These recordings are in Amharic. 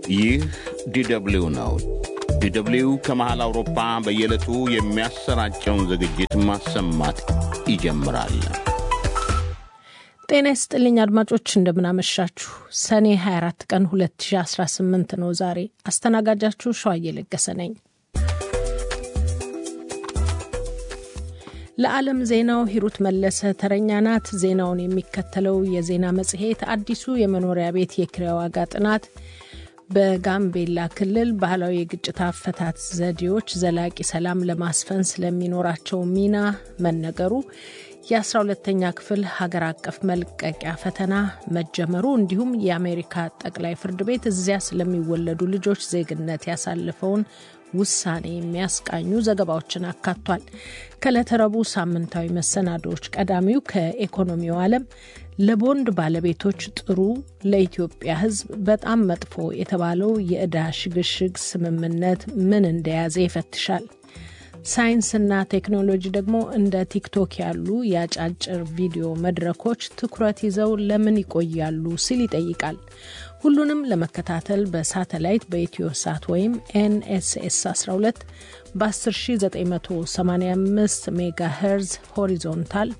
ይህ ዲደብሊው ነው። ዲደብሊው ከመሃል አውሮፓ በየዕለቱ የሚያሰራጨውን ዝግጅት ማሰማት ይጀምራል። ጤና ይስጥልኝ አድማጮች፣ እንደምናመሻችሁ። ሰኔ 24 ቀን 2018 ነው ዛሬ። አስተናጋጃችሁ ሸዋዬ ለገሰ ነኝ። ለዓለም ዜናው ሂሩት መለሰ ተረኛ ናት። ዜናውን የሚከተለው የዜና መጽሔት፣ አዲሱ የመኖሪያ ቤት የኪራይ ዋጋ ጥናት፣ በጋምቤላ ክልል ባህላዊ የግጭት አፈታት ዘዴዎች ዘላቂ ሰላም ለማስፈን ስለሚኖራቸው ሚና መነገሩ፣ የ12ተኛ ክፍል ሀገር አቀፍ መልቀቂያ ፈተና መጀመሩ እንዲሁም የአሜሪካ ጠቅላይ ፍርድ ቤት እዚያ ስለሚወለዱ ልጆች ዜግነት ያሳለፈውን ውሳኔ የሚያስቃኙ ዘገባዎችን አካቷል። ከዕለተ ረቡዕ ሳምንታዊ መሰናዶዎች ቀዳሚው ከኢኮኖሚው ዓለም ለቦንድ ባለቤቶች ጥሩ ለኢትዮጵያ ሕዝብ በጣም መጥፎ የተባለው የዕዳ ሽግሽግ ስምምነት ምን እንደያዘ ይፈትሻል። ሳይንስና ቴክኖሎጂ ደግሞ እንደ ቲክቶክ ያሉ የአጫጭር ቪዲዮ መድረኮች ትኩረት ይዘው ለምን ይቆያሉ ሲል ይጠይቃል። ሁሉንም ለመከታተል በሳተላይት በኢትዮ ሳት ወይም ኤንኤስኤስ 12 በ10985 ሜጋ ሄርዝ ሆሪዞንታል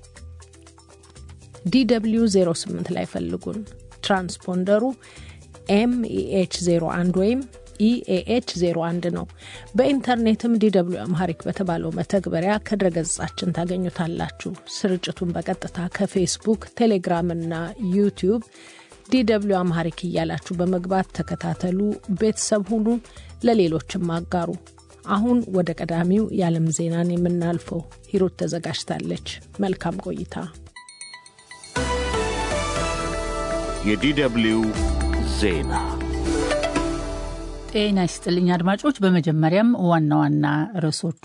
ዲw 08 ላይ ፈልጉን። ትራንስፖንደሩ ኤምኢኤች 01 ወይም ኢኤኤች 01 ነው። በኢንተርኔትም ዲw አምሃሪክ በተባለው መተግበሪያ ከድረገጻችን ታገኙታላችሁ። ስርጭቱን በቀጥታ ከፌስቡክ፣ ቴሌግራም እና ዩቲዩብ ዲw አምሃሪክ እያላችሁ በመግባት ተከታተሉ። ቤተሰብ ሁኑ፣ ለሌሎችም አጋሩ። አሁን ወደ ቀዳሚው የዓለም ዜናን የምናልፈው ሂሩት ተዘጋጅታለች። መልካም ቆይታ። የዲደብሊው ዜና ጤና ይስጥልኝ አድማጮች። በመጀመሪያም ዋና ዋና ርዕሶቹ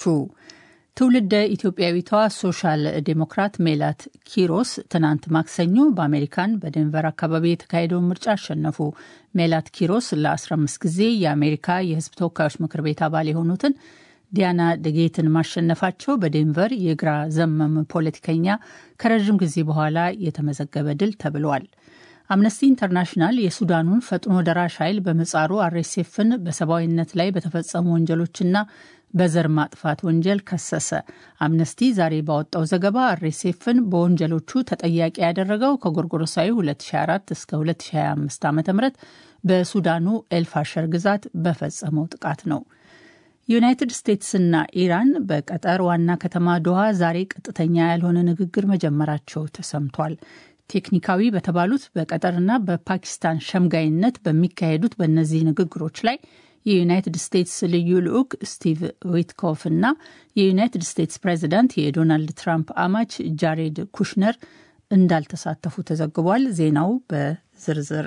ትውልደ ኢትዮጵያዊቷ ሶሻል ዴሞክራት ሜላት ኪሮስ ትናንት ማክሰኞ በአሜሪካን በዴንቨር አካባቢ የተካሄደውን ምርጫ አሸነፉ። ሜላት ኪሮስ ለ15 ጊዜ የአሜሪካ የሕዝብ ተወካዮች ምክር ቤት አባል የሆኑትን ዲያና ደጌትን ማሸነፋቸው በዴንቨር የግራ ዘመም ፖለቲከኛ ከረዥም ጊዜ በኋላ የተመዘገበ ድል ተብሏል። አምነስቲ ኢንተርናሽናል የሱዳኑን ፈጥኖ ደራሽ ኃይል በምህጻሩ አርኤስኤፍን በሰብአዊነት ላይ በተፈጸሙ ወንጀሎችና በዘር ማጥፋት ወንጀል ከሰሰ። አምነስቲ ዛሬ ባወጣው ዘገባ አርኤስኤፍን በወንጀሎቹ ተጠያቂ ያደረገው ከጎርጎሮሳዊ 2004 እስከ 2025 ዓ ም በሱዳኑ ኤልፋሸር ግዛት በፈጸመው ጥቃት ነው። ዩናይትድ ስቴትስና ኢራን በቀጠር ዋና ከተማ ዶሃ ዛሬ ቀጥተኛ ያልሆነ ንግግር መጀመራቸው ተሰምቷል። ቴክኒካዊ በተባሉት በቀጠርና በፓኪስታን ሸምጋይነት በሚካሄዱት በእነዚህ ንግግሮች ላይ የዩናይትድ ስቴትስ ልዩ ልዑክ ስቲቭ ዊትኮፍ እና የዩናይትድ ስቴትስ ፕሬዚዳንት የዶናልድ ትራምፕ አማች ጃሬድ ኩሽነር እንዳልተሳተፉ ተዘግቧል። ዜናው በዝርዝር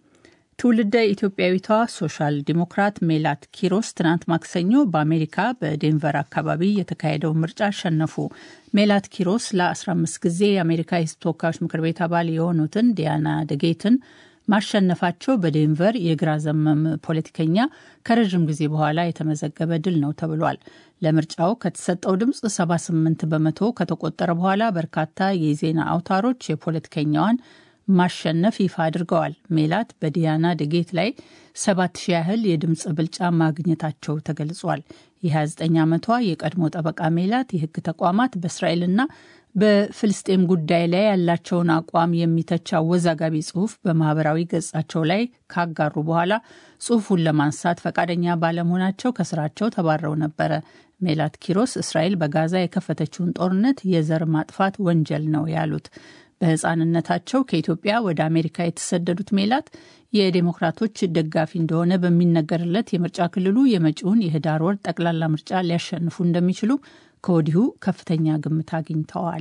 ትውልደ ኢትዮጵያዊቷ ሶሻል ዲሞክራት ሜላት ኪሮስ ትናንት ማክሰኞ በአሜሪካ በዴንቨር አካባቢ የተካሄደው ምርጫ አሸነፉ። ሜላት ኪሮስ ለ15 ጊዜ የአሜሪካ የሕዝብ ተወካዮች ምክር ቤት አባል የሆኑትን ዲያና ደጌትን ማሸነፋቸው በዴንቨር የግራ ዘመም ፖለቲከኛ ከረዥም ጊዜ በኋላ የተመዘገበ ድል ነው ተብሏል። ለምርጫው ከተሰጠው ድምፅ 78 በመቶ ከተቆጠረ በኋላ በርካታ የዜና አውታሮች የፖለቲከኛዋን ማሸነፍ ይፋ አድርገዋል። ሜላት በዲያና ደጌት ላይ ሰባት ሺህ ያህል የድምፅ ብልጫ ማግኘታቸው ተገልጿል። የ29 ዓመቷ የቀድሞ ጠበቃ ሜላት የህግ ተቋማት በእስራኤልና በፍልስጤም ጉዳይ ላይ ያላቸውን አቋም የሚተች አወዛጋቢ ጽሁፍ በማህበራዊ ገጻቸው ላይ ካጋሩ በኋላ ጽሁፉን ለማንሳት ፈቃደኛ ባለመሆናቸው ከስራቸው ተባረው ነበረ። ሜላት ኪሮስ እስራኤል በጋዛ የከፈተችውን ጦርነት የዘር ማጥፋት ወንጀል ነው ያሉት በህፃንነታቸው ከኢትዮጵያ ወደ አሜሪካ የተሰደዱት ሜላት የዴሞክራቶች ደጋፊ እንደሆነ በሚነገርለት የምርጫ ክልሉ የመጪውን የህዳር ወር ጠቅላላ ምርጫ ሊያሸንፉ እንደሚችሉ ከወዲሁ ከፍተኛ ግምት አግኝተዋል።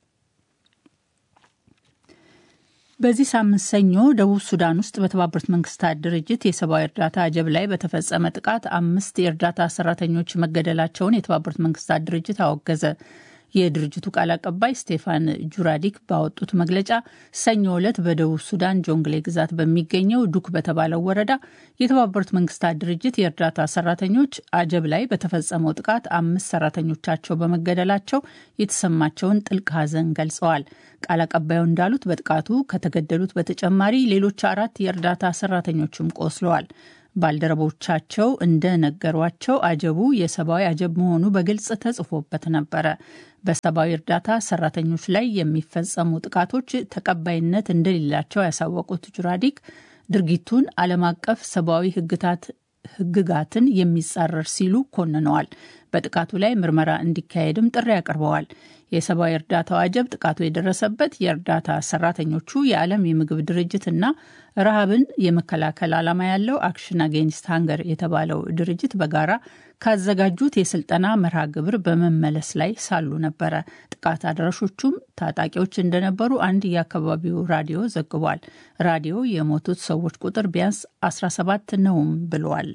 በዚህ ሳምንት ሰኞ ደቡብ ሱዳን ውስጥ በተባበሩት መንግስታት ድርጅት የሰብአዊ እርዳታ አጀብ ላይ በተፈጸመ ጥቃት አምስት የእርዳታ ሰራተኞች መገደላቸውን የተባበሩት መንግስታት ድርጅት አወገዘ። የድርጅቱ ቃል አቀባይ ስቴፋን ጁራዲክ ባወጡት መግለጫ ሰኞ ዕለት በደቡብ ሱዳን ጆንግሌ ግዛት በሚገኘው ዱክ በተባለው ወረዳ የተባበሩት መንግስታት ድርጅት የእርዳታ ሰራተኞች አጀብ ላይ በተፈጸመው ጥቃት አምስት ሰራተኞቻቸው በመገደላቸው የተሰማቸውን ጥልቅ ሐዘን ገልጸዋል። ቃል አቀባዩ እንዳሉት በጥቃቱ ከተገደሉት በተጨማሪ ሌሎች አራት የእርዳታ ሰራተኞችም ቆስለዋል። ባልደረቦቻቸው እንደነገሯቸው አጀቡ የሰብአዊ አጀብ መሆኑ በግልጽ ተጽፎበት ነበረ። በሰብአዊ እርዳታ ሰራተኞች ላይ የሚፈጸሙ ጥቃቶች ተቀባይነት እንደሌላቸው ያሳወቁት ጁራዲክ ድርጊቱን ዓለም አቀፍ ሰብአዊ ህግታት ህግጋትን የሚጻረር ሲሉ ኮንነዋል። በጥቃቱ ላይ ምርመራ እንዲካሄድም ጥሪ አቅርበዋል። የሰብአዊ እርዳታው አጀብ ጥቃቱ የደረሰበት የእርዳታ ሰራተኞቹ የዓለም የምግብ ድርጅትና ረሃብን የመከላከል ዓላማ ያለው አክሽን አጌንስት ሃንገር የተባለው ድርጅት በጋራ ካዘጋጁት የስልጠና መርሃ ግብር በመመለስ ላይ ሳሉ ነበረ። ጥቃት አድራሾቹም ታጣቂዎች እንደነበሩ አንድ የአካባቢው ራዲዮ ዘግቧል። ራዲዮ የሞቱት ሰዎች ቁጥር ቢያንስ 17 ነውም ብሏል።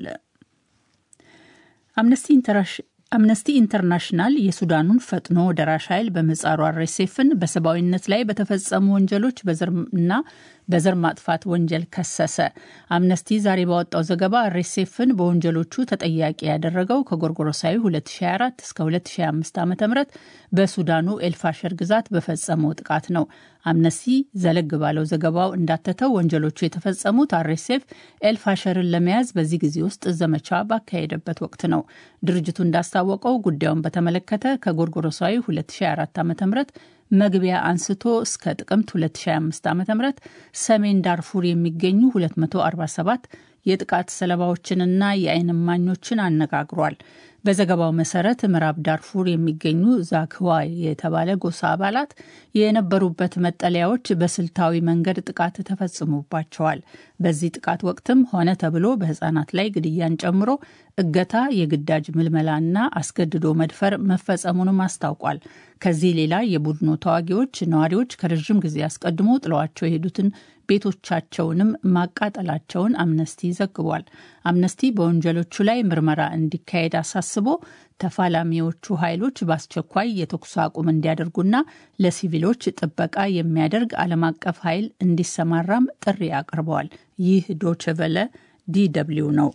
አምነስቲ ኢንተርናሽናል የሱዳኑን ፈጥኖ ደራሽ ኃይል በምህጻሩ አርኤስኤፍን በሰብአዊነት ላይ በተፈጸሙ ወንጀሎች በዘርና በዘር ማጥፋት ወንጀል ከሰሰ። አምነስቲ ዛሬ ባወጣው ዘገባ አርኤስኤፍን በወንጀሎቹ ተጠያቂ ያደረገው ከጎርጎሮሳዊ 2024 እስከ 2025 ዓ ም በሱዳኑ ኤልፋሸር ግዛት በፈጸመው ጥቃት ነው። አምነስቲ ዘለግ ባለው ዘገባው እንዳተተው ወንጀሎቹ የተፈጸሙት አርኤስኤፍ ኤልፋሸርን ለመያዝ በዚህ ጊዜ ውስጥ ዘመቻ ባካሄደበት ወቅት ነው። ድርጅቱ እንዳስታወቀው ጉዳዩን በተመለከተ ከጎርጎሮሳዊ 2024 ዓ ም መግቢያ አንስቶ እስከ ጥቅምት 2025 ዓ ም ሰሜን ዳርፉር የሚገኙ 247 የጥቃት ሰለባዎችንና የዓይን እማኞችን አነጋግሯል። በዘገባው መሰረት ምዕራብ ዳርፉር የሚገኙ ዛክዋ የተባለ ጎሳ አባላት የነበሩበት መጠለያዎች በስልታዊ መንገድ ጥቃት ተፈጽሞባቸዋል። በዚህ ጥቃት ወቅትም ሆነ ተብሎ በህጻናት ላይ ግድያን ጨምሮ እገታ፣ የግዳጅ ምልመላና አስገድዶ መድፈር መፈጸሙንም አስታውቋል። ከዚህ ሌላ የቡድኑ ተዋጊዎች ነዋሪዎች ከረዥም ጊዜ አስቀድሞ ጥለዋቸው የሄዱትን ቤቶቻቸውንም ማቃጠላቸውን አምነስቲ ዘግቧል። አምነስቲ በወንጀሎቹ ላይ ምርመራ እንዲካሄድ አሳስቦ ተፋላሚዎቹ ኃይሎች በአስቸኳይ የተኩስ አቁም እንዲያደርጉና ለሲቪሎች ጥበቃ የሚያደርግ ዓለም አቀፍ ኃይል እንዲሰማራም ጥሪ አቅርበዋል። ይህ ዶችቨለ ዲደብሊው ነው።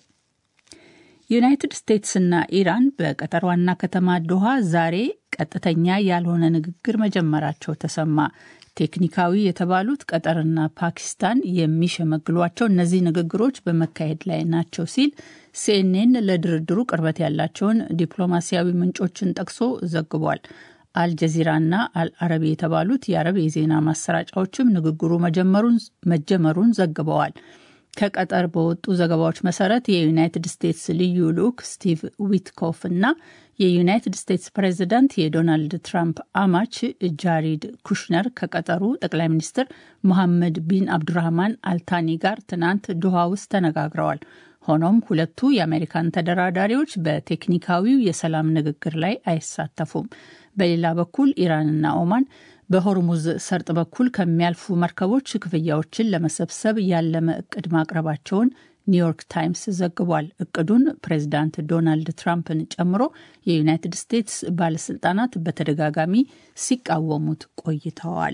ዩናይትድ ስቴትስና ኢራን በቀጠር ዋና ከተማ ዶሃ ዛሬ ቀጥተኛ ያልሆነ ንግግር መጀመራቸው ተሰማ። ቴክኒካዊ የተባሉት ቀጠርና ፓኪስታን የሚሸመግሏቸው እነዚህ ንግግሮች በመካሄድ ላይ ናቸው ሲል ሲኤንኤን ለድርድሩ ቅርበት ያላቸውን ዲፕሎማሲያዊ ምንጮችን ጠቅሶ ዘግቧል። አልጀዚራና አልአረቢ የተባሉት የአረብ የዜና ማሰራጫዎችም ንግግሩ መጀመሩን ዘግበዋል። ከቀጠር በወጡ ዘገባዎች መሰረት የዩናይትድ ስቴትስ ልዩ ልዑክ ስቲቭ ዊትኮፍ እና የዩናይትድ ስቴትስ ፕሬዚዳንት የዶናልድ ትራምፕ አማች ጃሪድ ኩሽነር ከቀጠሩ ጠቅላይ ሚኒስትር መሐመድ ቢን አብዱራህማን አልታኒ ጋር ትናንት ዶሃ ውስጥ ተነጋግረዋል። ሆኖም ሁለቱ የአሜሪካን ተደራዳሪዎች በቴክኒካዊው የሰላም ንግግር ላይ አይሳተፉም። በሌላ በኩል ኢራንና ኦማን በሆርሙዝ ሰርጥ በኩል ከሚያልፉ መርከቦች ክፍያዎችን ለመሰብሰብ ያለመ እቅድ ማቅረባቸውን ኒውዮርክ ታይምስ ዘግቧል። እቅዱን ፕሬዚዳንት ዶናልድ ትራምፕን ጨምሮ የዩናይትድ ስቴትስ ባለስልጣናት በተደጋጋሚ ሲቃወሙት ቆይተዋል።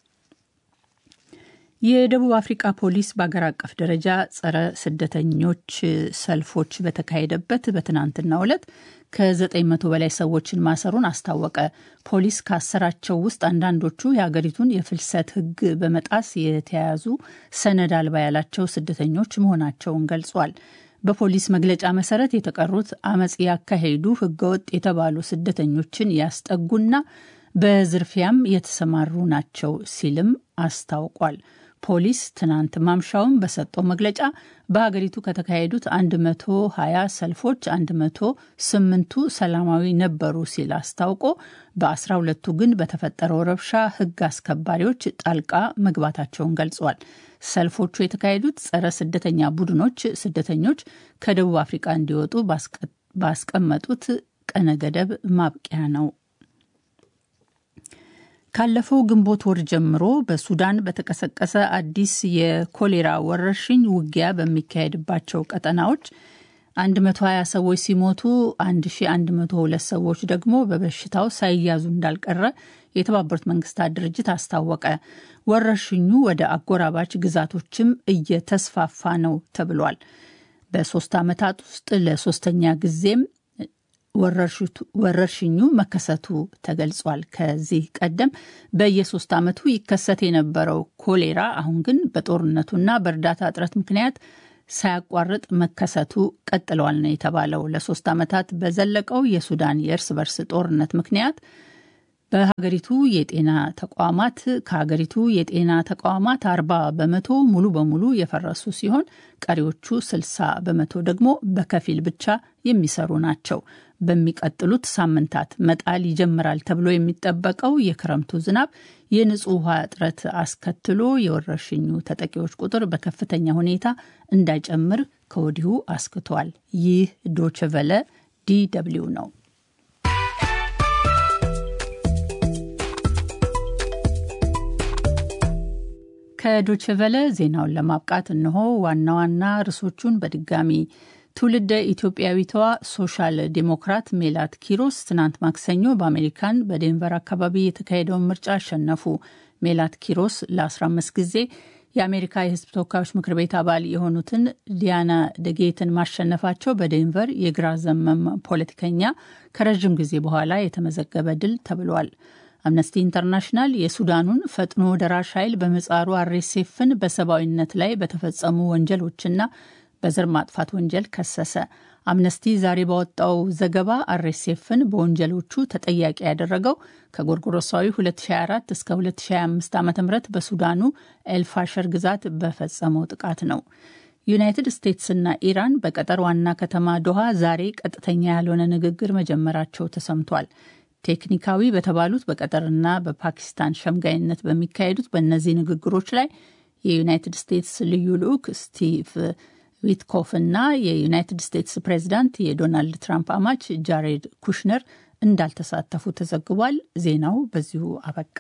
የደቡብ አፍሪቃ ፖሊስ በአገር አቀፍ ደረጃ ጸረ ስደተኞች ሰልፎች በተካሄደበት በትናንትናው ዕለት ከ900 በላይ ሰዎችን ማሰሩን አስታወቀ። ፖሊስ ካሰራቸው ውስጥ አንዳንዶቹ የሀገሪቱን የፍልሰት ሕግ በመጣስ የተያዙ ሰነድ አልባ ያላቸው ስደተኞች መሆናቸውን ገልጿል። በፖሊስ መግለጫ መሰረት የተቀሩት አመፅ ያካሄዱ ህገወጥ የተባሉ ስደተኞችን ያስጠጉና በዝርፊያም የተሰማሩ ናቸው ሲልም አስታውቋል። ፖሊስ ትናንት ማምሻውን በሰጠው መግለጫ በሀገሪቱ ከተካሄዱት 120 ሰልፎች 108ቱ ሰላማዊ ነበሩ ሲል አስታውቆ በ12ቱ ግን በተፈጠረው ረብሻ ህግ አስከባሪዎች ጣልቃ መግባታቸውን ገልጿል። ሰልፎቹ የተካሄዱት ጸረ ስደተኛ ቡድኖች ስደተኞች ከደቡብ አፍሪቃ እንዲወጡ ባስቀመጡት ቀነ ገደብ ማብቂያ ነው። ካለፈው ግንቦት ወር ጀምሮ በሱዳን በተቀሰቀሰ አዲስ የኮሌራ ወረርሽኝ ውጊያ በሚካሄድባቸው ቀጠናዎች 120 ሰዎች ሲሞቱ 1102 ሰዎች ደግሞ በበሽታው ሳይያዙ እንዳልቀረ የተባበሩት መንግስታት ድርጅት አስታወቀ። ወረርሽኙ ወደ አጎራባች ግዛቶችም እየተስፋፋ ነው ተብሏል። በሶስት ዓመታት ውስጥ ለሶስተኛ ጊዜም ወረርሽኙ መከሰቱ ተገልጿል። ከዚህ ቀደም በየሶስት ዓመቱ ይከሰት የነበረው ኮሌራ አሁን ግን በጦርነቱና በእርዳታ እጥረት ምክንያት ሳያቋርጥ መከሰቱ ቀጥለዋል ነው የተባለው። ለሶስት ዓመታት በዘለቀው የሱዳን የእርስ በርስ ጦርነት ምክንያት በሀገሪቱ የጤና ተቋማት ከሀገሪቱ የጤና ተቋማት አርባ በመቶ ሙሉ በሙሉ የፈረሱ ሲሆን ቀሪዎቹ ስልሳ በመቶ ደግሞ በከፊል ብቻ የሚሰሩ ናቸው። በሚቀጥሉት ሳምንታት መጣል ይጀምራል ተብሎ የሚጠበቀው የክረምቱ ዝናብ የንጹህ ውሃ እጥረት አስከትሎ የወረርሽኙ ተጠቂዎች ቁጥር በከፍተኛ ሁኔታ እንዳይጨምር ከወዲሁ አስክቷል። ይህ ዶችቨለ ዲ ደብልዩ ነው። ከዶችቨለ ዜናውን ለማብቃት እነሆ ዋና ዋና ርዕሶቹን በድጋሚ ትውልደ ኢትዮጵያዊቷ ሶሻል ዴሞክራት ሜላት ኪሮስ ትናንት ማክሰኞ በአሜሪካን በዴንቨር አካባቢ የተካሄደውን ምርጫ አሸነፉ። ሜላት ኪሮስ ለ15 ጊዜ የአሜሪካ የሕዝብ ተወካዮች ምክር ቤት አባል የሆኑትን ዲያና ደጌትን ማሸነፋቸው በዴንቨር የግራ ዘመም ፖለቲከኛ ከረዥም ጊዜ በኋላ የተመዘገበ ድል ተብሏል። አምነስቲ ኢንተርናሽናል የሱዳኑን ፈጥኖ ደራሽ ኃይል በምህጻሩ አርኤስኤፍን በሰብአዊነት ላይ በተፈጸሙ ወንጀሎችና በዘር ማጥፋት ወንጀል ከሰሰ። አምነስቲ ዛሬ ባወጣው ዘገባ አርኤስኤፍን በወንጀሎቹ ተጠያቂ ያደረገው ከጎርጎሮሳዊ 2024 እስከ 2025 ዓ ም በሱዳኑ ኤልፋሸር ግዛት በፈጸመው ጥቃት ነው። ዩናይትድ ስቴትስና ኢራን በቀጠር ዋና ከተማ ዶሃ ዛሬ ቀጥተኛ ያልሆነ ንግግር መጀመራቸው ተሰምቷል። ቴክኒካዊ በተባሉት በቀጠርና በፓኪስታን ሸምጋይነት በሚካሄዱት በእነዚህ ንግግሮች ላይ የዩናይትድ ስቴትስ ልዩ ልዑክ ስቲቭ ዊትኮፍ እና የዩናይትድ ስቴትስ ፕሬዚዳንት የዶናልድ ትራምፕ አማች ጃሬድ ኩሽነር እንዳልተሳተፉ ተዘግቧል። ዜናው በዚሁ አበቃ።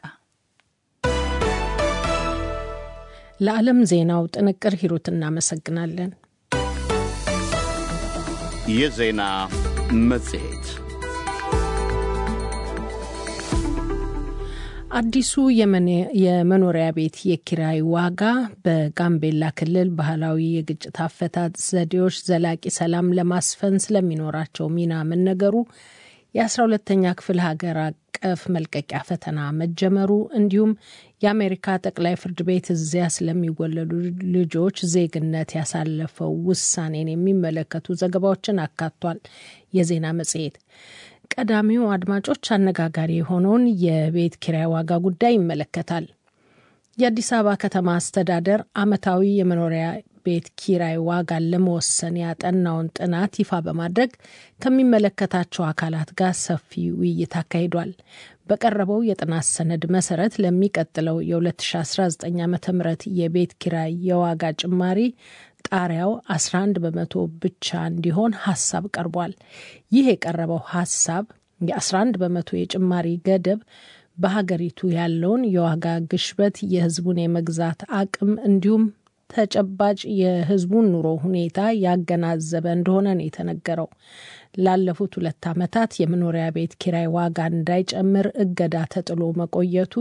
ለዓለም ዜናው ጥንቅር ሂሩት እናመሰግናለን። የዜና መጽሔት አዲሱ የመኖሪያ ቤት የኪራይ ዋጋ በጋምቤላ ክልል ባህላዊ የግጭት አፈታት ዘዴዎች ዘላቂ ሰላም ለማስፈን ስለሚኖራቸው ሚና መነገሩ፣ የአስራ ሁለተኛ ክፍል ሀገር አቀፍ መልቀቂያ ፈተና መጀመሩ እንዲሁም የአሜሪካ ጠቅላይ ፍርድ ቤት እዚያ ስለሚወለዱ ልጆች ዜግነት ያሳለፈው ውሳኔን የሚመለከቱ ዘገባዎችን አካቷል። የዜና መጽሔት ቀዳሚው አድማጮች አነጋጋሪ የሆነውን የቤት ኪራይ ዋጋ ጉዳይ ይመለከታል። የአዲስ አበባ ከተማ አስተዳደር ዓመታዊ የመኖሪያ ቤት ኪራይ ዋጋን ለመወሰን ያጠናውን ጥናት ይፋ በማድረግ ከሚመለከታቸው አካላት ጋር ሰፊ ውይይት አካሂዷል። በቀረበው የጥናት ሰነድ መሰረት ለሚቀጥለው የ2019 ዓ ም የቤት ኪራይ የዋጋ ጭማሪ ጣሪያው 11 በመቶ ብቻ እንዲሆን ሀሳብ ቀርቧል። ይህ የቀረበው ሀሳብ የ11 በመቶ የጭማሪ ገደብ በሀገሪቱ ያለውን የዋጋ ግሽበት፣ የሕዝቡን የመግዛት አቅም እንዲሁም ተጨባጭ የሕዝቡን ኑሮ ሁኔታ ያገናዘበ እንደሆነ ነው የተነገረው። ላለፉት ሁለት ዓመታት የመኖሪያ ቤት ኪራይ ዋጋ እንዳይጨምር እገዳ ተጥሎ መቆየቱ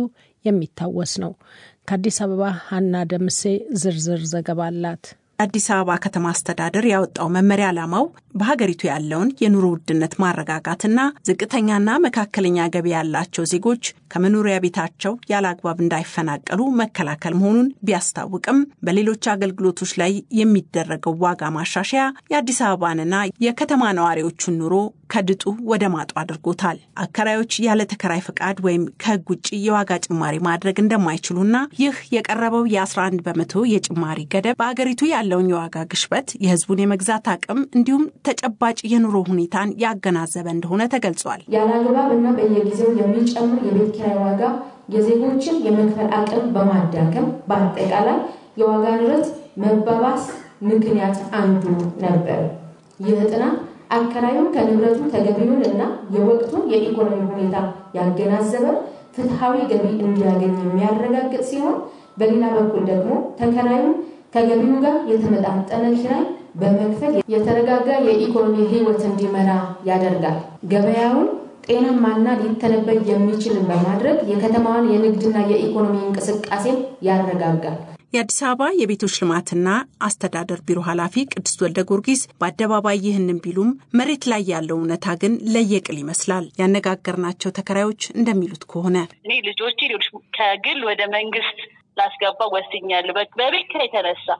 የሚታወስ ነው። ከአዲስ አበባ ሀና ደምሴ ዝርዝር ዘገባ አላት። የአዲስ አበባ ከተማ አስተዳደር ያወጣው መመሪያ ዓላማው በሀገሪቱ ያለውን የኑሮ ውድነት ማረጋጋትና ዝቅተኛና መካከለኛ ገቢ ያላቸው ዜጎች ከመኖሪያ ቤታቸው ያለ አግባብ እንዳይፈናቀሉ መከላከል መሆኑን ቢያስታውቅም በሌሎች አገልግሎቶች ላይ የሚደረገው ዋጋ ማሻሻያ የአዲስ አበባንና የከተማ ነዋሪዎቹን ኑሮ ከድጡ ወደ ማጡ አድርጎታል። አከራዮች ያለ ተከራይ ፈቃድ ወይም ከሕግ ውጭ የዋጋ ጭማሪ ማድረግ እንደማይችሉና ይህ የቀረበው የ11 በመቶ የጭማሪ ገደብ በአገሪቱ ያለውን የዋጋ ግሽበት፣ የሕዝቡን የመግዛት አቅም እንዲሁም ተጨባጭ የኑሮ ሁኔታን ያገናዘበ እንደሆነ ተገልጿል። ያለ አግባብ እና በየጊዜው የሚጨምር የቤት ኪራይ ዋጋ የዜጎችን የመክፈል አቅም በማዳከም በአጠቃላይ የዋጋ ንረት መባባስ ምክንያት አንዱ ነበር። ይህ ጥናት አከራዩን ከንብረቱ ተገቢውን እና የወቅቱን የኢኮኖሚ ሁኔታ ያገናዘበ ፍትሐዊ ገቢ እንዲያገኝ የሚያረጋግጥ ሲሆን፣ በሌላ በኩል ደግሞ ተከራዩን ከገቢው ጋር የተመጣጠነ ኪራይ በመክፈል የተረጋጋ የኢኮኖሚ ሕይወት እንዲመራ ያደርጋል። ገበያውን ጤናማና ሊተነበይ የሚችል በማድረግ የከተማዋን የንግድና የኢኮኖሚ እንቅስቃሴን ያረጋጋል። የአዲስ አበባ የቤቶች ልማትና አስተዳደር ቢሮ ኃላፊ ቅድስት ወልደ ጊዮርጊስ በአደባባይ ይህንን ቢሉም መሬት ላይ ያለው እውነታ ግን ለየቅል ይመስላል። ያነጋገርናቸው ተከራዮች እንደሚሉት ከሆነ እኔ ልጆቼ ከግል ወደ መንግስት ላስገባ ወስኛለሁ። በቤት ኪራይ የተነሳ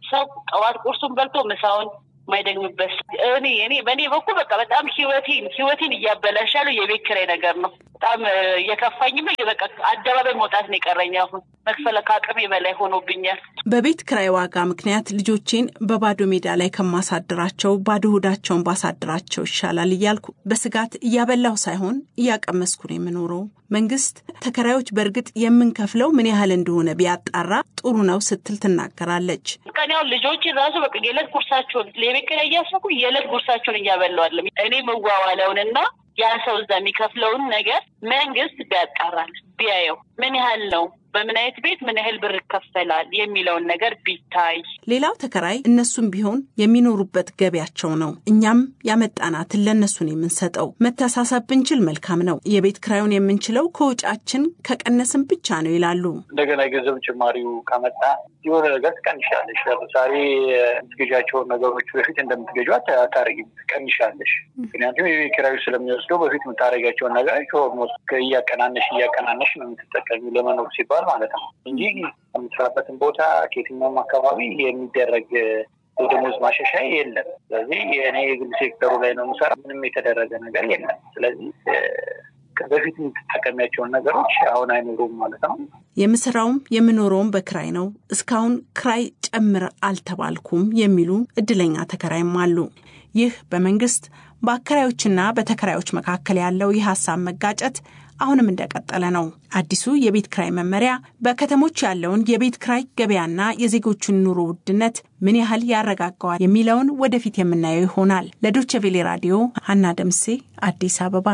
ሰው ጠዋት ቁርሱን በልቶ ምሳውን ማይደግምበት እኔ እኔ በእኔ በኩል በቃ በጣም ህይወቴን ህይወቴን እያበላሻሉ የቤት ኪራይ ነገር ነው። በጣም እየከፋኝም በቃ አደባባይ መውጣት ነው የቀረኝ። አሁን መክፈል ከአቅሜ በላይ ሆኖብኛል። በቤት ክራይ ዋጋ ምክንያት ልጆቼን በባዶ ሜዳ ላይ ከማሳድራቸው ባዶ ሆዳቸውን ባሳድራቸው ይሻላል እያልኩ በስጋት እያበላሁ ሳይሆን እያቀመስኩ ነው የምኖረው። መንግስት ተከራዮች በእርግጥ የምንከፍለው ምን ያህል እንደሆነ ቢያጣራ ጥሩ ነው ስትል ትናገራለች። ቀን ያው ልጆች ራሱ በቃ የዕለት ጉርሳቸውን የቤት ኪራይ እያስፈኩ የዕለት ጉርሳቸውን እያበላዋለም እኔ መዋዋለውንና ያ ሰው እዛ የሚከፍለውን ነገር መንግስት ቢያጣራል ቢያየው ምን ያህል ነው በምን አይነት ቤት ምን ያህል ብር ይከፈላል የሚለውን ነገር ቢታይ። ሌላው ተከራይ እነሱም ቢሆን የሚኖሩበት ገቢያቸው ነው። እኛም ያመጣናትን ለእነሱን የምንሰጠው መተሳሰብ ብንችል መልካም ነው። የቤት ክራዩን የምንችለው ከወጫችን ከቀነስን ብቻ ነው ይላሉ። እንደገና የገንዘብ ጭማሪው ከመጣ የሆነ ነገር ትቀንሻለሽ። ለምሳሌ የምትገዣቸውን ነገሮች በፊት እንደምትገዢ አታረጊም፣ ትቀንሻለሽ። ምክንያቱም የቤት ኪራዩ ስለሚወስደው በፊት የምታደርጊያቸውን ነገሮች ኦልሞስት እያቀናነሽ እያቀናነሽ ነው የምትጠቀሚው ለመኖር ሲባል ማለት ነው እንጂ ከምትሰራበትን ቦታ ከየትኛውም አካባቢ የሚደረግ የደሞዝ ማሻሻያ የለም። ስለዚህ የእኔ የግል ሴክተሩ ላይ ነው የምሰራ። ምንም የተደረገ ነገር የለም። ስለዚህ በፊት የምትጠቀሚያቸውን ነገሮች አሁን አይኖሩም ማለት ነው። የምሰራውም የምኖረውም በክራይ ነው። እስካሁን ክራይ ጨምር አልተባልኩም የሚሉ እድለኛ ተከራይም አሉ። ይህ በመንግስት በአከራዮችና በተከራዮች መካከል ያለው የሀሳብ መጋጨት አሁንም እንደቀጠለ ነው። አዲሱ የቤት ክራይ መመሪያ በከተሞች ያለውን የቤት ክራይ ገበያና የዜጎቹን ኑሮ ውድነት ምን ያህል ያረጋገዋል የሚለውን ወደፊት የምናየው ይሆናል። ለዶቼ ቬሌ ራዲዮ ሀና ደምሴ አዲስ አበባ።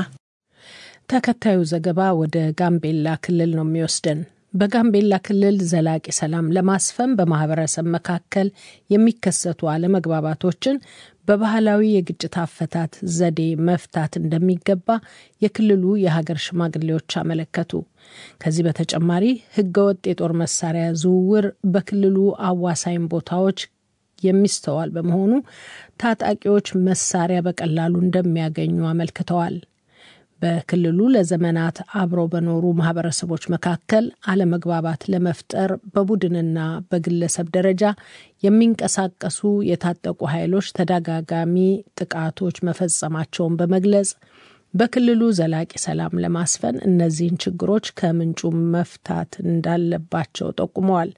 ተከታዩ ዘገባ ወደ ጋምቤላ ክልል ነው የሚወስደን። በጋምቤላ ክልል ዘላቂ ሰላም ለማስፈን በማህበረሰብ መካከል የሚከሰቱ አለመግባባቶችን በባህላዊ የግጭት አፈታት ዘዴ መፍታት እንደሚገባ የክልሉ የሀገር ሽማግሌዎች አመለከቱ። ከዚህ በተጨማሪ ህገወጥ የጦር መሳሪያ ዝውውር በክልሉ አዋሳኝ ቦታዎች የሚስተዋል በመሆኑ ታጣቂዎች መሳሪያ በቀላሉ እንደሚያገኙ አመልክተዋል። በክልሉ ለዘመናት አብረው በኖሩ ማህበረሰቦች መካከል አለመግባባት ለመፍጠር በቡድንና በግለሰብ ደረጃ የሚንቀሳቀሱ የታጠቁ ኃይሎች ተደጋጋሚ ጥቃቶች መፈጸማቸውን በመግለጽ በክልሉ ዘላቂ ሰላም ለማስፈን እነዚህን ችግሮች ከምንጩ መፍታት እንዳለባቸው ጠቁመዋል።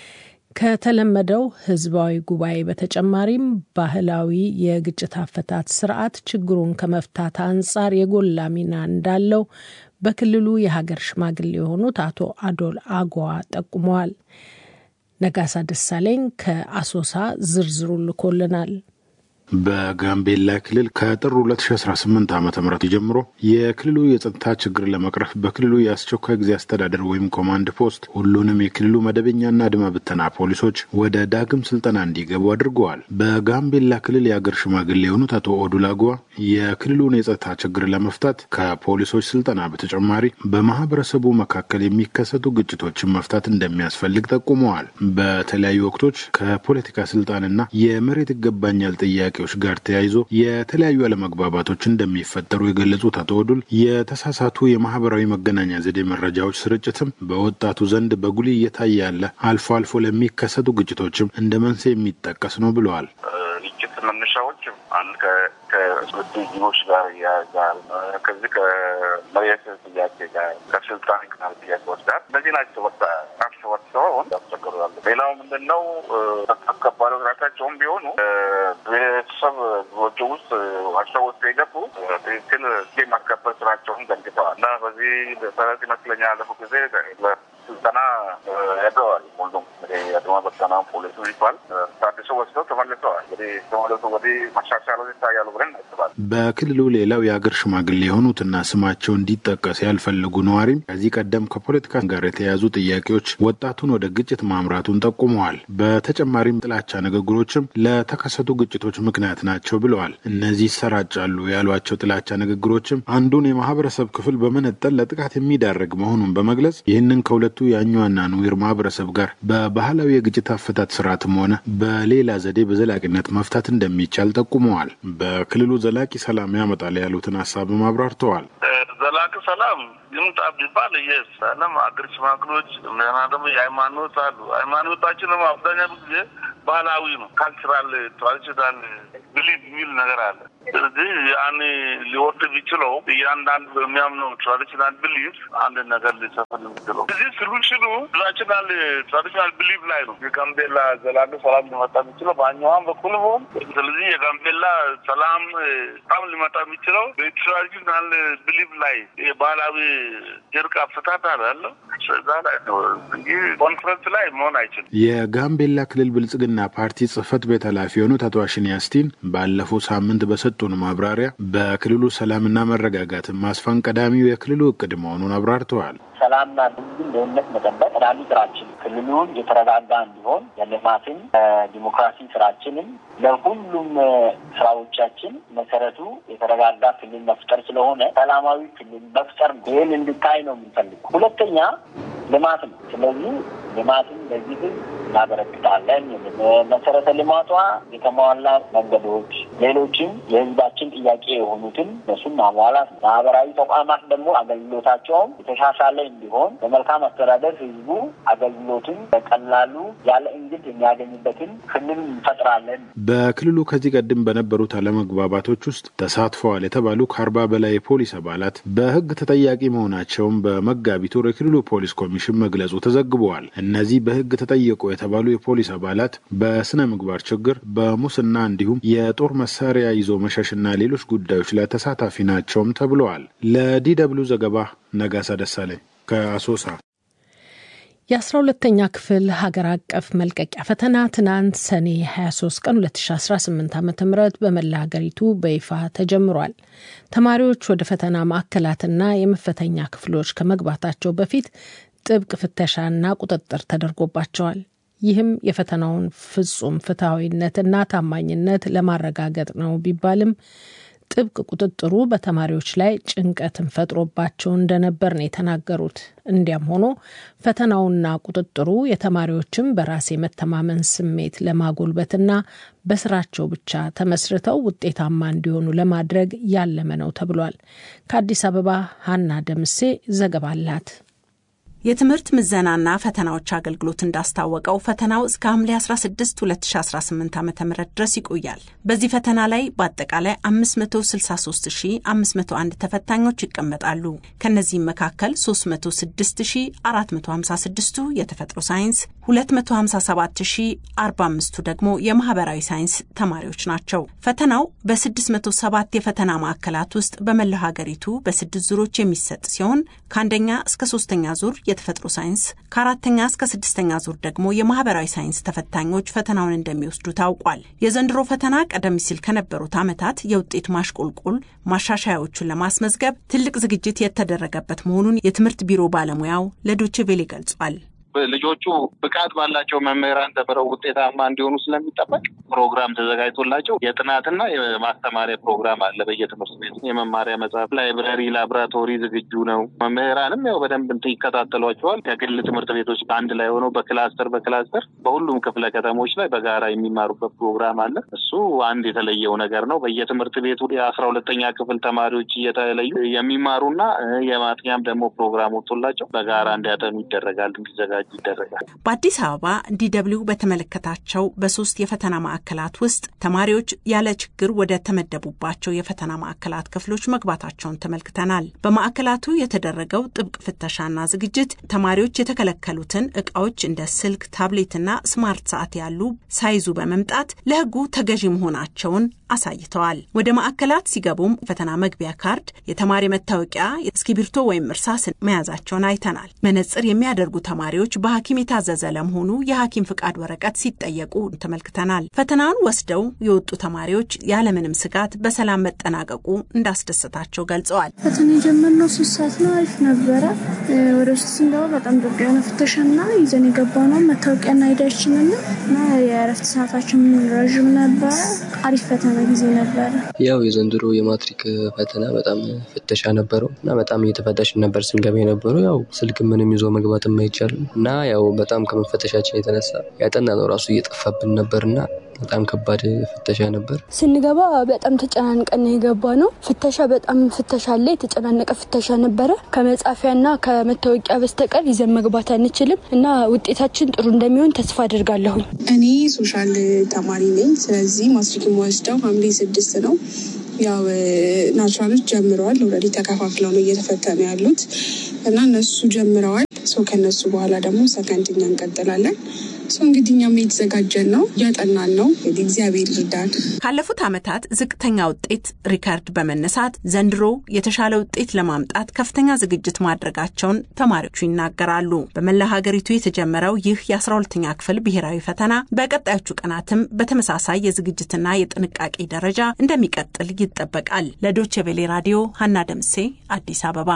ከተለመደው ህዝባዊ ጉባኤ በተጨማሪም ባህላዊ የግጭት አፈታት ስርዓት ችግሩን ከመፍታት አንጻር የጎላ ሚና እንዳለው በክልሉ የሀገር ሽማግሌ የሆኑት አቶ አዶል አጓ ጠቁመዋል። ነጋሳ ደሳለኝ ከአሶሳ ዝርዝሩ ልኮልናል። በጋምቤላ ክልል ከጥር 2018 ዓ ም ጀምሮ የክልሉ የጸጥታ ችግር ለመቅረፍ በክልሉ የአስቸኳይ ጊዜ አስተዳደር ወይም ኮማንድ ፖስት ሁሉንም የክልሉ መደበኛና አድማ ብተና ፖሊሶች ወደ ዳግም ስልጠና እንዲገቡ አድርገዋል። በጋምቤላ ክልል የአገር ሽማግሌ የሆኑት አቶ ኦዱላጓ የክልሉን የጸጥታ ችግር ለመፍታት ከፖሊሶች ስልጠና በተጨማሪ በማህበረሰቡ መካከል የሚከሰቱ ግጭቶችን መፍታት እንደሚያስፈልግ ጠቁመዋል። በተለያዩ ወቅቶች ከፖለቲካ ስልጣንና የመሬት ይገባኛል ጥያቄ ጥያቄዎች ጋር ተያይዞ የተለያዩ አለመግባባቶች እንደሚፈጠሩ የገለጹት አቶ ወዱል የተሳሳቱ የማህበራዊ መገናኛ ዘዴ መረጃዎች ስርጭትም በወጣቱ ዘንድ በጉልህ እየታየ ያለ አልፎ አልፎ ለሚከሰቱ ግጭቶችም እንደ መንስኤ የሚጠቀስ ነው ብለዋል። ግጭት መነሻዎች አንድ ከስድዮች ጋር ያያዛል። ከዚህ ከመሬት ጥያቄ ጋር ከስልጣን ቅናል ጥያቄዎች ጋር እነዚህ ናቸው። ወጣ እርስ በርስ ሲሆን ያስቸገሩ ያለ። ሌላው ምንድን ነው ከባድ ራሳቸውም ቢሆኑ ቤተሰብ ጎጆ ውስጥ ዋሻ ውስጥ የገቡ ትክክል ጊዜ ማስከበር ስራቸውን ዘንግተዋል እና በዚህ መሰረት ይመስለኛል ያለፉ ጊዜ ስልጠና ያደዋል። ሁሉም እንግዲህ የአድማ በተና ፖሊሱ ይባል ታድሶ ወስደው ተመልሰዋል። እንግዲህ ተመለሱ ወዲህ መሻሻሎች ይታያሉ ብለን እናስባለን። በክልሉ ሌላው የአገር ሽማግሌ የሆኑትና ስማቸው እንዲጠቀስ ያልፈለጉ ነዋሪም ከዚህ ቀደም ከፖለቲካ ጋር የተያያዙ ጥያቄዎች ወጣቱን ወደ ግጭት ማምራቱን ጠቁመዋል። በተጨማሪም ጥላቻ ንግግሮችም ለተከሰቱ ግጭቶች ምክንያት ናቸው ብለዋል። እነዚህ ይሰራጫሉ ያሏቸው ጥላቻ ንግግሮችም አንዱን የማህበረሰብ ክፍል በመነጠል ለጥቃት የሚዳረግ መሆኑን በመግለጽ ይህንን ከሁለቱ የአኟና ኑዌር ማህበረሰብ ጋር በባህላዊ የግጭት አፈታት ስርዓትም ሆነ በሌላ ዘዴ በዘላቂነት መፍታት እንደሚቻል ጠቁመዋል። በክልሉ ዘላቂ ሰላም ያመጣል ያሉትን ሀሳብም አብራርተዋል። ዘላቂ ሰላም ይምጣ ቢባል የሰላም አገር ሽማግሎች እና ደግሞ የሃይማኖት አሉ። ሃይማኖታችንም አብዛኛው ጊዜ ባህላዊ ነው። ካልቸራል ትራዲሽናል ብሊፍ የሚል ነገር አለ። ስለዚህ ያን ሊወርድ ቢችለው እያንዳንዱ በሚያምነው ትራዲሽናል ብሊፍ አንድ ነገር ሊሰፈን የሚችለው እዚህ ሶሉሽኑ ትራዲሽናል ትራዲሽናል ብሊፍ ላይ ነው። የጋምቤላ ዘላቂ ሰላም ሊመጣ የሚችለው በአኛዋን በኩል ሆን ስለዚህ የጋምቤላ ሰላም በጣም ሊመጣ የሚችለው በትራዲሽናል ብሊፍ ላይ የባህላዊ እርቅ አፈታት አለ እዛ ላይ ነው እንጂ ኮንፈረንስ ላይ መሆን አይችልም። የጋምቤላ ክልል ብልጽግና ፓርቲ ጽህፈት ቤት ኃላፊ የሆኑት አቶ አሽኒ ያስቲን ባለፈው ሳምንት በሰጡን ማብራሪያ በክልሉ ሰላምና መረጋጋትን ማስፈን ቀዳሚው የክልሉ እቅድ መሆኑን አብራርተዋል። ሰላምና ሕዝብን ደህንነት መጠበቅ ቀዳሚ ስራችን፣ ክልሉን የተረጋጋ እንዲሆን የልማትን ዲሞክራሲ ስራችንን ለሁሉም ስራዎቻችን መሰረቱ የተረጋጋ ክልል መፍጠር ስለሆነ ሰላማዊ ክልል መፍጠር ነው። ይህን እንድታይ ነው የምንፈልገው። ሁለተኛ ልማት ነው። ስለዚህ ልማትን ለዚህ ህዝብ እናበረክታለን። መሰረተ ልማቷ የተሟላ መንገዶች፣ ሌሎችም የህዝባችን ጥያቄ የሆኑትን እነሱን ማሟላት፣ ማህበራዊ ተቋማት ደግሞ አገልግሎታቸውም የተሻሻለ እንዲሆን በመልካም አስተዳደር ህዝቡ አገልግሎትን በቀላሉ ያለ እንግድ የሚያገኝበትን ክልል እንፈጥራለን። በክልሉ ከዚህ ቀደም በነበሩት አለመግባባቶች ውስጥ ተሳትፈዋል የተባሉ ከአርባ በላይ የፖሊስ አባላት በህግ ተጠያቂ መሆናቸውን በመጋቢት ወር የክልሉ ፖሊስ ኮሚሽን መግለጹ ተዘግበዋል። እነዚህ በህግ ተጠየቁ የተባሉ የፖሊስ አባላት በስነ ምግባር ችግር፣ በሙስና እንዲሁም የጦር መሳሪያ ይዞ መሸሽና ሌሎች ጉዳዮች ላይ ተሳታፊ ናቸውም ተብለዋል። ለዲ ደብልዩ ዘገባ ነጋሳ ደሳለኝ ከአሶሳ። የአስራ ሁለተኛ ክፍል ሀገር አቀፍ መልቀቂያ ፈተና ትናንት ሰኔ 23 ቀን 2018 ዓ ም በመላ ሀገሪቱ በይፋ ተጀምሯል። ተማሪዎች ወደ ፈተና ማዕከላትና የመፈተኛ ክፍሎች ከመግባታቸው በፊት ጥብቅ ፍተሻና ቁጥጥር ተደርጎባቸዋል። ይህም የፈተናውን ፍጹም ፍትሐዊነትና ታማኝነት ለማረጋገጥ ነው ቢባልም ጥብቅ ቁጥጥሩ በተማሪዎች ላይ ጭንቀትን ፈጥሮባቸው እንደነበር ነው የተናገሩት። እንዲያም ሆኖ ፈተናውና ቁጥጥሩ የተማሪዎችን በራስ የመተማመን ስሜት ለማጎልበትና በስራቸው ብቻ ተመስርተው ውጤታማ እንዲሆኑ ለማድረግ ያለመ ነው ተብሏል። ከአዲስ አበባ ሀና ደምሴ ዘገባ አላት። የትምህርት ምዘናና ፈተናዎች አገልግሎት እንዳስታወቀው ፈተናው እስከ ሐምሌ 16 2018 ዓ ም ድረስ ይቆያል። በዚህ ፈተና ላይ በአጠቃላይ 563501 ተፈታኞች ይቀመጣሉ። ከእነዚህም መካከል 306456ቱ የተፈጥሮ ሳይንስ፣ 257045ቱ ደግሞ የማህበራዊ ሳይንስ ተማሪዎች ናቸው። ፈተናው በ607 የፈተና ማዕከላት ውስጥ በመላው ሀገሪቱ በስድስት ዙሮች የሚሰጥ ሲሆን ከአንደኛ እስከ ሶስተኛ ዙር የተፈጥሮ ሳይንስ ከአራተኛ እስከ ስድስተኛ ዙር ደግሞ የማህበራዊ ሳይንስ ተፈታኞች ፈተናውን እንደሚወስዱ ታውቋል። የዘንድሮ ፈተና ቀደም ሲል ከነበሩት ዓመታት የውጤት ማሽቆልቆል ማሻሻያዎቹን ለማስመዝገብ ትልቅ ዝግጅት የተደረገበት መሆኑን የትምህርት ቢሮ ባለሙያው ለዶቼ ቬሌ ገልጿል። ልጆቹ ብቃት ባላቸው መምህራን ተምረው ውጤታማ እንዲሆኑ ስለሚጠበቅ ፕሮግራም ተዘጋጅቶላቸው የጥናትና የማስተማሪያ ፕሮግራም አለ። በየትምህርት ቤቱ የመማሪያ መጽሐፍ፣ ላይብረሪ፣ ላቦራቶሪ ዝግጁ ነው። መምህራንም ያው በደንብ እንትን ይከታተሏቸዋል። ከግል ትምህርት ቤቶች አንድ ላይ ሆነው በክላስተር በክላስተር በሁሉም ክፍለ ከተሞች ላይ በጋራ የሚማሩበት ፕሮግራም አለ። እሱ አንድ የተለየው ነገር ነው። በየትምህርት ቤቱ የአስራ ሁለተኛ ክፍል ተማሪዎች እየተለዩ የሚማሩና የማጥኛም ደግሞ ፕሮግራም ወጥቶላቸው በጋራ እንዲያጠኑ ይደረጋል እንዲዘጋጁ ይደረጋል። በአዲስ አበባ ዲደብሊው በተመለከታቸው በሶስት የፈተና ማዕከላት ውስጥ ተማሪዎች ያለ ችግር ወደ ተመደቡባቸው የፈተና ማዕከላት ክፍሎች መግባታቸውን ተመልክተናል። በማዕከላቱ የተደረገው ጥብቅ ፍተሻና ዝግጅት ተማሪዎች የተከለከሉትን እቃዎች እንደ ስልክ፣ ታብሌትና ስማርት ሰዓት ያሉ ሳይዙ በመምጣት ለሕጉ ተገዢ መሆናቸውን አሳይተዋል። ወደ ማዕከላት ሲገቡም ፈተና መግቢያ ካርድ፣ የተማሪ መታወቂያ፣ እስክሪብቶ ወይም እርሳስ መያዛቸውን አይተናል። መነጽር የሚያደርጉ ተማሪዎች በሐኪም የታዘዘ ለመሆኑ የሐኪም ፍቃድ ወረቀት ሲጠየቁ ተመልክተናል። ፈተናውን ወስደው የወጡ ተማሪዎች ያለምንም ስጋት በሰላም መጠናቀቁ እንዳስደሰታቸው ገልጸዋል። ፈተና የጀመርነው ሶስት ሰዓት ነው። አሪፍ ነበረ። ወደ ውስጥ ስንገባ በጣም ጥብቅ የሆነ ፍተሻና ይዘን የገባነው መታወቂያና አይዳችንና እና የእረፍት ሰዓታችን ረዥም ነበረ። አሪፍ ፈተና ጊዜ ነበረ። ያው የዘንድሮ የማትሪክ ፈተና በጣም ፍተሻ ነበረው እና በጣም እየተፈተሽን ነበር ስንገባ የነበረው ያው ስልክ ምንም ይዞ መግባትም አይቻልም እና ያው በጣም ከመፈተሻችን የተነሳ ያጠና ነው ራሱ እየጠፋብን ነበር እና በጣም ከባድ ፍተሻ ነበር። ስንገባ በጣም ተጨናንቀን የገባ ነው። ፍተሻ በጣም ፍተሻ አለ። የተጨናነቀ ፍተሻ ነበረ። ከመጻፊያና ከመታወቂያ በስተቀር ይዘን መግባት አንችልም እና ውጤታችን ጥሩ እንደሚሆን ተስፋ አድርጋለሁኝ። እኔ ሶሻል ተማሪ ነኝ። ስለዚህ ማትሪክ የምወስደው ሐምሌ ስድስት ነው። ያው ናቹራሎች ጀምረዋል። ኦልሬዲ ተከፋፍለው ነው እየተፈተኑ ያሉት እና እነሱ ጀምረዋል። ሰው ከነሱ በኋላ ደግሞ ሰከንድኛ እንቀጥላለን። ሰው እንግዲህ እኛም የተዘጋጀን ነው፣ እያጠናን ነው። እንግዲህ እግዚአብሔር ይርዳል። ካለፉት ዓመታት ዝቅተኛ ውጤት ሪከርድ በመነሳት ዘንድሮ የተሻለ ውጤት ለማምጣት ከፍተኛ ዝግጅት ማድረጋቸውን ተማሪዎቹ ይናገራሉ። በመላ ሀገሪቱ የተጀመረው ይህ የ12ኛ ክፍል ብሔራዊ ፈተና በቀጣዮቹ ቀናትም በተመሳሳይ የዝግጅትና የጥንቃቄ ደረጃ እንደሚቀጥል ይጠበቃል። ለዶቼ ቬሌ ራዲዮ ሀና ደምሴ አዲስ አበባ።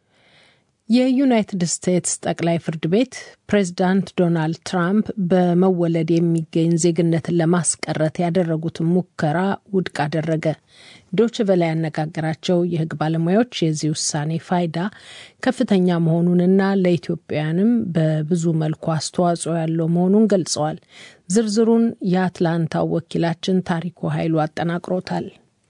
የዩናይትድ ስቴትስ ጠቅላይ ፍርድ ቤት ፕሬዚዳንት ዶናልድ ትራምፕ በመወለድ የሚገኝ ዜግነትን ለማስቀረት ያደረጉትን ሙከራ ውድቅ አደረገ። ዶች ቨላ ያነጋገራቸው የሕግ ባለሙያዎች የዚህ ውሳኔ ፋይዳ ከፍተኛ መሆኑንና ለኢትዮጵያውያንም በብዙ መልኩ አስተዋጽኦ ያለው መሆኑን ገልጸዋል። ዝርዝሩን የአትላንታው ወኪላችን ታሪኩ ኃይሉ አጠናቅሮታል።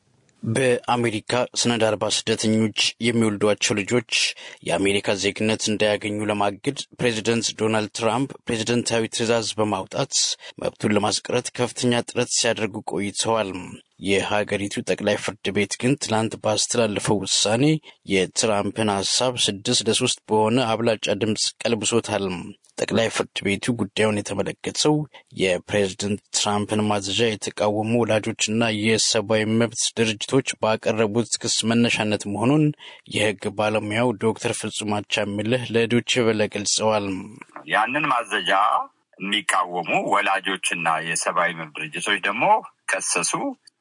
በአሜሪካ ሰነድ አልባ ስደተኞች የሚወልዷቸው ልጆች የአሜሪካ ዜግነት እንዳያገኙ ለማገድ ፕሬዚደንት ዶናልድ ትራምፕ ፕሬዚደንታዊ ትዕዛዝ በማውጣት መብቱን ለማስቀረት ከፍተኛ ጥረት ሲያደርጉ ቆይተዋል። የሀገሪቱ ጠቅላይ ፍርድ ቤት ግን ትላንት ባስተላለፈው ውሳኔ የትራምፕን ሀሳብ ስድስት ለሶስት በሆነ አብላጫ ድምፅ ቀልብሶታል። ጠቅላይ ፍርድ ቤቱ ጉዳዩን የተመለከተው የፕሬዝደንት ትራምፕን ማዘዣ የተቃወሙ ወላጆችና የሰብአዊ መብት ድርጅቶች ባቀረቡት ክስ መነሻነት መሆኑን የሕግ ባለሙያው ዶክተር ፍጹም አቻምልህ ለዶይቼ ቬለ ገልጸዋል። ያንን ማዘዣ የሚቃወሙ ወላጆችና የሰብአዊ መብት ድርጅቶች ደግሞ ከሰሱ።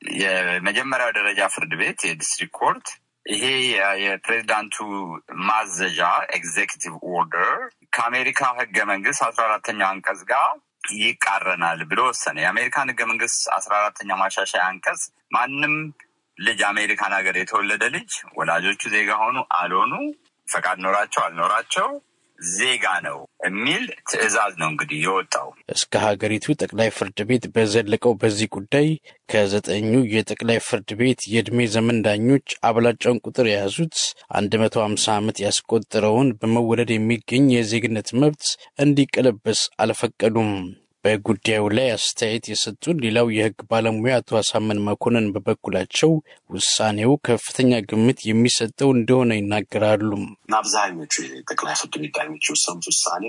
የመጀመሪያው ደረጃ ፍርድ ቤት የዲስትሪክት ኮርት ይሄ የፕሬዚዳንቱ ማዘዣ ኤግዜኪቲቭ ኦርደር ከአሜሪካ ህገ መንግስት አስራ አራተኛው አንቀጽ ጋር ይቃረናል ብሎ ወሰነ። የአሜሪካን ህገ መንግስት አስራ አራተኛ ማሻሻያ አንቀጽ ማንም ልጅ አሜሪካን ሀገር የተወለደ ልጅ ወላጆቹ ዜጋ ሆኑ አልሆኑ፣ ፈቃድ ኖራቸው አልኖራቸው ዜጋ ነው የሚል ትዕዛዝ ነው እንግዲህ የወጣው። እስከ ሀገሪቱ ጠቅላይ ፍርድ ቤት በዘለቀው በዚህ ጉዳይ ከዘጠኙ የጠቅላይ ፍርድ ቤት የእድሜ ዘመን ዳኞች አብላጫውን ቁጥር የያዙት አንድ መቶ ሀምሳ ዓመት ያስቆጠረውን በመወለድ የሚገኝ የዜግነት መብት እንዲቀለበስ አልፈቀዱም። በጉዳዩ ላይ አስተያየት የሰጡን ሌላው የህግ ባለሙያ አቶ አሳመን መኮንን በበኩላቸው ውሳኔው ከፍተኛ ግምት የሚሰጠው እንደሆነ ይናገራሉ። አብዛኞቹ የጠቅላይ ፍርድ ቤት ዳኞች የወሰኑት ውሳኔ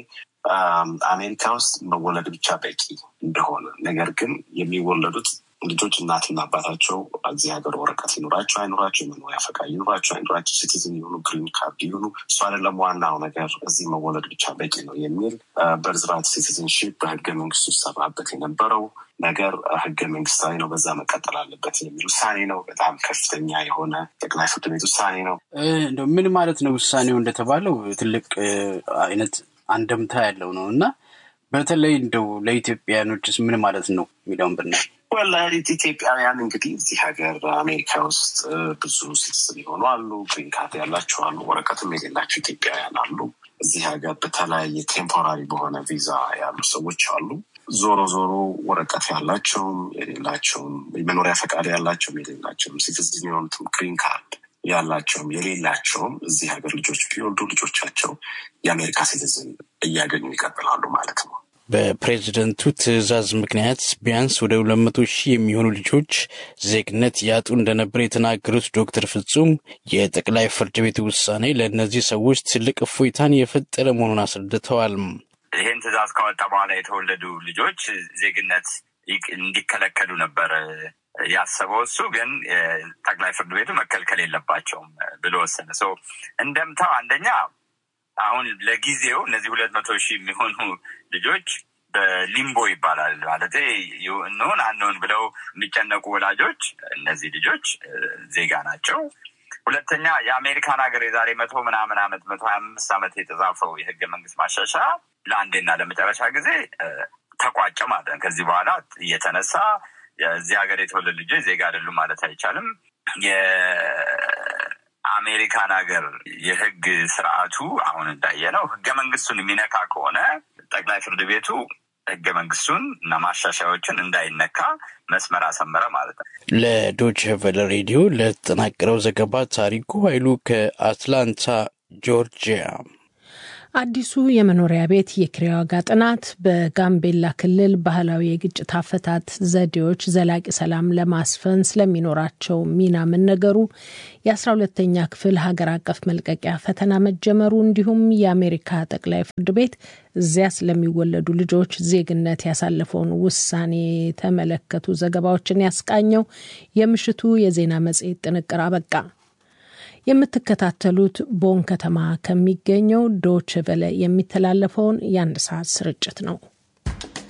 አሜሪካ ውስጥ መወለድ ብቻ በቂ እንደሆነ፣ ነገር ግን የሚወለዱት ልጆች እናትና አባታቸው እዚህ ሀገር ወረቀት ይኑራቸው አይኑራቸው፣ የመኖሪያ ፈቃድ ይኑራቸው አይኑራቸው፣ ሲቲዝን የሆኑ ግሪን ካርድ ይሁኑ፣ እሱ አይደለም ዋናው ነገር፣ እዚህ መወለድ ብቻ በቂ ነው የሚል በርዝራት ሲቲዝንሺፕ በህገ መንግስቱ ይሰራበት የነበረው ነገር ህገ መንግስታዊ ነው፣ በዛ መቀጠል አለበት የሚል ውሳኔ ነው። በጣም ከፍተኛ የሆነ ጠቅላይ ፍርድ ቤት ውሳኔ ነው። እንደው ምን ማለት ነው ውሳኔው እንደተባለው ትልቅ አይነት አንደምታ ያለው ነው እና በተለይ እንደው ለኢትዮጵያውያኖችስ ምን ማለት ነው የሚለውን ብናል ወላሂት ኢትዮጵያውያን እንግዲህ እዚህ ሀገር አሜሪካ ውስጥ ብዙ ሲቲዝን የሆኑ አሉ፣ ግሪን ካርድ ያላቸው አሉ፣ ወረቀትም የሌላቸው ኢትዮጵያውያን አሉ። እዚህ ሀገር በተለያየ ቴምፖራሪ በሆነ ቪዛ ያሉ ሰዎች አሉ። ዞሮ ዞሮ ወረቀት ያላቸውም የሌላቸውም፣ የመኖሪያ ፈቃድ ያላቸውም የሌላቸውም፣ ሲቲዝን የሆኑትም ግሪን ካርድ ያላቸውም የሌላቸውም እዚህ ሀገር ልጆች ቢወልዱ ልጆቻቸው የአሜሪካ ሲቲዝን እያገኙ ይቀጥላሉ ማለት ነው። በፕሬዝደንቱ ትዕዛዝ ምክንያት ቢያንስ ወደ ሁለት መቶ ሺህ የሚሆኑ ልጆች ዜግነት ያጡ እንደነበር የተናገሩት ዶክተር ፍጹም የጠቅላይ ፍርድ ቤት ውሳኔ ለእነዚህ ሰዎች ትልቅ እፎይታን የፈጠረ መሆኑን አስረድተዋል። ይህን ትዕዛዝ ካወጣ በኋላ የተወለዱ ልጆች ዜግነት እንዲከለከሉ ነበር ያሰበው። እሱ ግን ጠቅላይ ፍርድ ቤቱ መከልከል የለባቸውም ብሎ ወሰነ። ሰው እንደምታው አንደኛ አሁን ለጊዜው እነዚህ ሁለት መቶ ሺህ የሚሆኑ ልጆች በሊምቦ ይባላል ማለት እንሆን አንሆን ብለው የሚጨነቁ ወላጆች እነዚህ ልጆች ዜጋ ናቸው። ሁለተኛ የአሜሪካን ሀገር የዛሬ መቶ ምናምን ዓመት መቶ ሀያ አምስት ዓመት የተጻፈው የህገ መንግስት ማሻሻያ ለአንዴና ለመጨረሻ ጊዜ ተቋጨ ማለት ነው። ከዚህ በኋላ እየተነሳ እዚህ ሀገር የተወለዱ ልጆች ዜጋ አይደሉም ማለት አይቻልም። የአሜሪካን ሀገር የህግ ስርዓቱ አሁን እንዳየነው ህገ መንግስቱን የሚነካ ከሆነ ጠቅላይ ፍርድ ቤቱ ህገ መንግስቱን እና ማሻሻያዎችን እንዳይነካ መስመር አሰመረ ማለት ነው። ለዶች ቨለ ሬዲዮ ለተጠናቀረው ዘገባ ታሪኩ ኃይሉ ከአትላንታ ጆርጂያ። አዲሱ የመኖሪያ ቤት የኪራይ ዋጋ ጥናት በጋምቤላ ክልል ባህላዊ የግጭት አፈታት ዘዴዎች ዘላቂ ሰላም ለማስፈን ስለሚኖራቸው ሚና መነገሩ፣ የአስራ ሁለተኛ ክፍል ሀገር አቀፍ መልቀቂያ ፈተና መጀመሩ እንዲሁም የአሜሪካ ጠቅላይ ፍርድ ቤት እዚያ ስለሚወለዱ ልጆች ዜግነት ያሳለፈውን ውሳኔ የተመለከቱ ዘገባዎችን ያስቃኘው የምሽቱ የዜና መጽሔት ጥንቅር አበቃ። የምትከታተሉት ቦን ከተማ ከሚገኘው ዶች ቨለ የሚተላለፈውን የአንድ ሰዓት ስርጭት ነው።